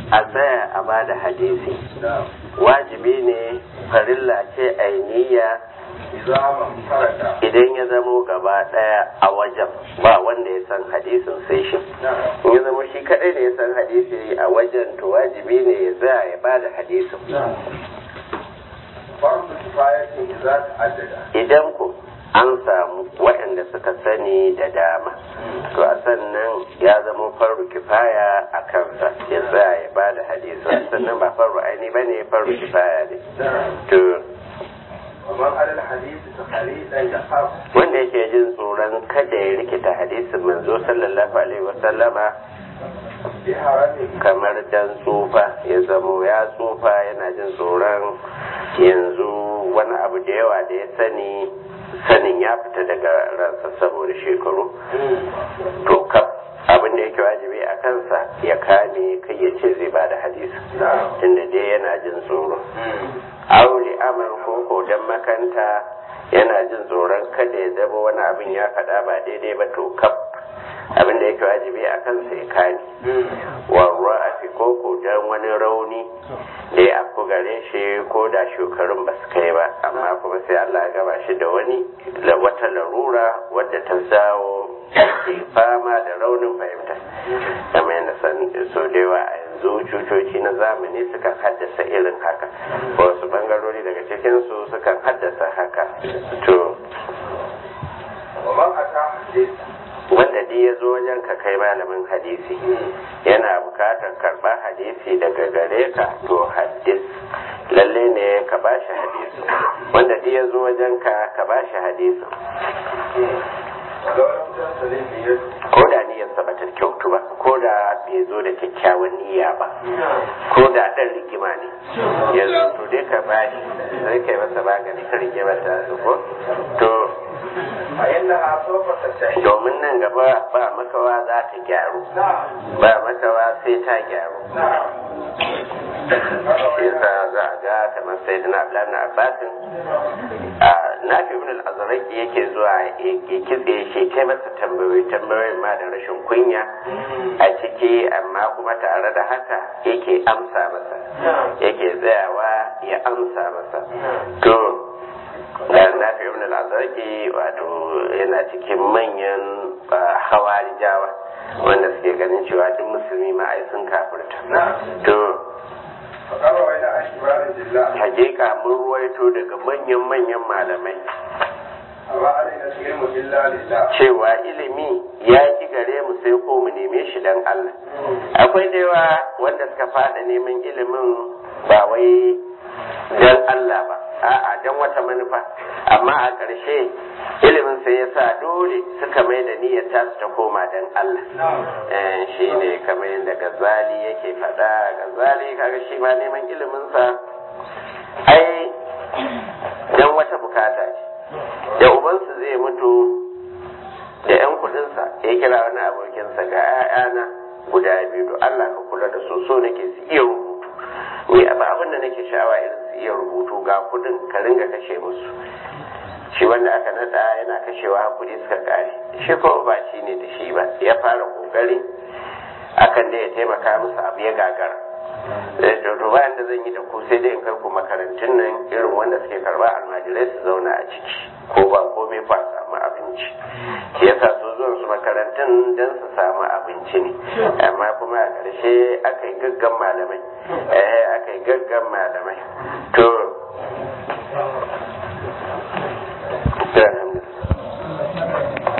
a tsaya a ba da hadisi wajibi ne farilla ce ainiya idan ya zamo gaba daya a wajen ba wanda ya san hadisin sai shi in ya zamo shi kadai da ya san hadisi a wajen to wajibi ne ya tsaya ya ba da hadisin idan ku an samu waɗanda suka sani da dama to a sannan ya zama faru kifaya a kansa ya tsaya ya ba da hadisi sannan ba faru aini ba ne faru kifaya ne to wanda yake jin tsoron kada ya rikita hadisin manzo sallallahu alaihi wasallama kamar dan tsufa ya zamo ya tsufa yana jin tsoron yanzu wani abu da yawa da ya sani sanin ya fita daga ransa saboda shekaru to kaf abin da yake wajibi a kansa ya kame kai ya ce zai ba da hadisi tunda dai yana jin tsoro aure amal ko dan makanta yana jin tsoron kada ya zama wani abin ya faɗa ba daidai ba to kaf abin da yake wajibi a kansa ya kame warwa a fi koko don wani rauni da ya afku gare shi ko da shekarun ba su kai ba amma kuma sai Allah ya gaba shi da wani wata larura wadda ta zawo ke fama da raunin fahimta kamar yadda san so da yawa a yanzu cutoci na zamani sukan haddasa irin haka wasu bangarori daga cikinsu sukan haddasa haka to wanda duk ya zo wajen ka kai malamin hadisi yana bukatar karɓar hadisi daga gare ka to hadis lalle ne ka ba shi hadisi wanda duk ya zo wajen ka ka ba shi hadisi ko da niyyarsa ba ta kyautu ba ko da bai zo da kyakkyawan niyya ba ko da ɗan rigima ne yanzu to dai ka ba shi sai kai masa magani ka rigima ta ko to domin nan gaba ba makawa za ta gyaru ba makawa sai ta gyaru shi yasa za a ga kamar sai dina abdullahi abbasin a nafi ibn al-azraqi yake zuwa ya kitse shi kai masa tambayoyi tambayoyin ma da rashin kunya a ciki amma kuma tare da haka yake amsa masa yake tsayawa ya amsa masa to nafi ibn al-azraqi wato yana cikin manyan hawarijawa wanda suke ganin cewa duk musulmi ma ai sun kafirta to hakika mun ruwaito daga manyan manyan malamai cewa ilimi ya ki gare mu sai ko mu neme shi dan Allah akwai da yawa wanda suka fada neman ilimin ba wai dan Allah ba a'a dan wata manufa amma a ƙarshe ilimin sai ya sa dole suka mai da niyyar tasu ta koma dan Allah shi ne kamar yadda gazali yake faɗa gazali kaga shi ma neman iliminsa ai dan wata bukata ce da ubansu zai mutu da 'yan kudinsa ya kira wani abokinsa ga 'ya'yana guda biyu to Allah ka kula da su so nake su iya rubutu ni ba abin da nake sha'awa irin su iya rubutu ga kudin ka ringa kashe musu shi wanda aka nada yana kashewa kuɗi suka kare shi ko ba shi ne da shi ba ya fara kokari akan da ya taimaka musu abu ya gagara to bayan da zan yi da ku sai dai in kai ku makarantun nan irin wanda suke karba almajirai su zauna a ciki ko ba komai fa samu abinci shi yasa su zuwan su makarantun dan su samu abinci ne amma kuma a ƙarshe aka yi gaggan malamai eh aka yi gaggan malamai to